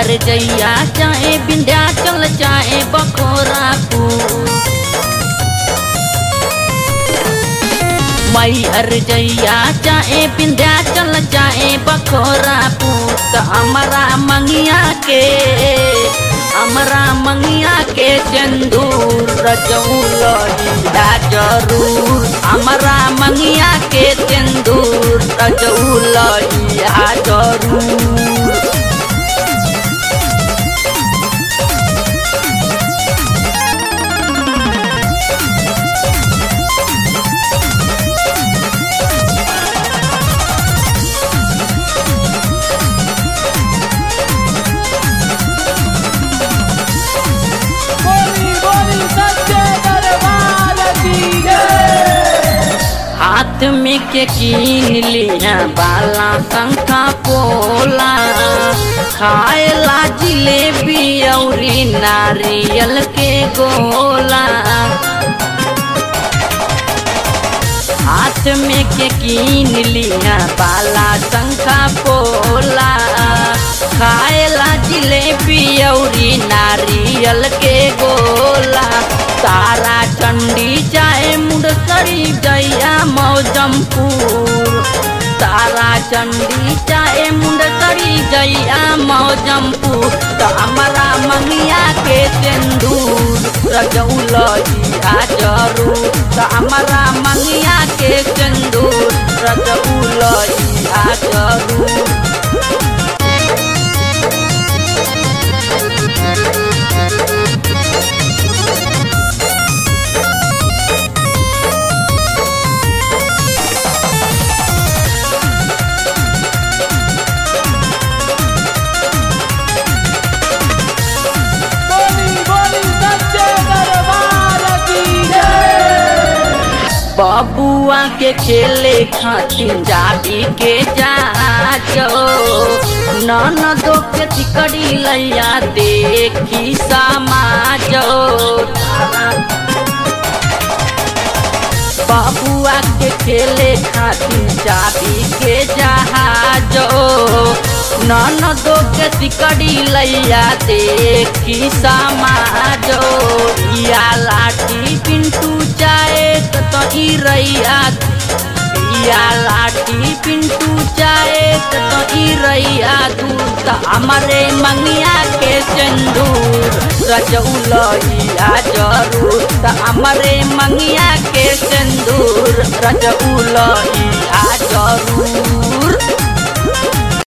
हर जैया चाहे विंध्याचल चाहे बखोरापुर मई हर जैया चाहे विंध्याचल चाहे बखोरापुर तो हमारा मंगिया के हमारा मंगिया के चंदूर रजौलिया जरूर हमारा मंगिया के चंदूर रजौलिया जरूर बोली बोली सच्चे दरबार की जय हाथ में के कीन लिया बाला शंखा पोला खाएला जिलेबी औरी नारियल के गोला हाथ में के कीन लिया बाला शंखा पोला खाएला जिलेबी औरी नारियल के गोला तारा चंडी चाहे मुंडसरी जैया मौजमपुर तारा चंडी चाहे मुंडसरी जैया मौजमपुर तो हमारा मंगिया के सिंदूर रजौलिया जरूर तो हमारा मंगिया के सिंदूर रजौलिया जरूर बोली बोली सच्चे दरबार की जय बबुआ के खेले खातिर जाबी के जाचो ननदो के तिकड़ी लैया देखी समाजो बबुआ के खेले खातिर जाबी के जहाजो ननदो के तिकड़ी लैया देखी समाजो या लाठी पिंटू चाहे तो ई रैया या लाठी पिंटू चाहे तो ई रैया तू तो हमारे मंगिया के सिंदूर रजौलिया जरूर तो हमारे मंगिया के सिंदूर रजौलिया जरूर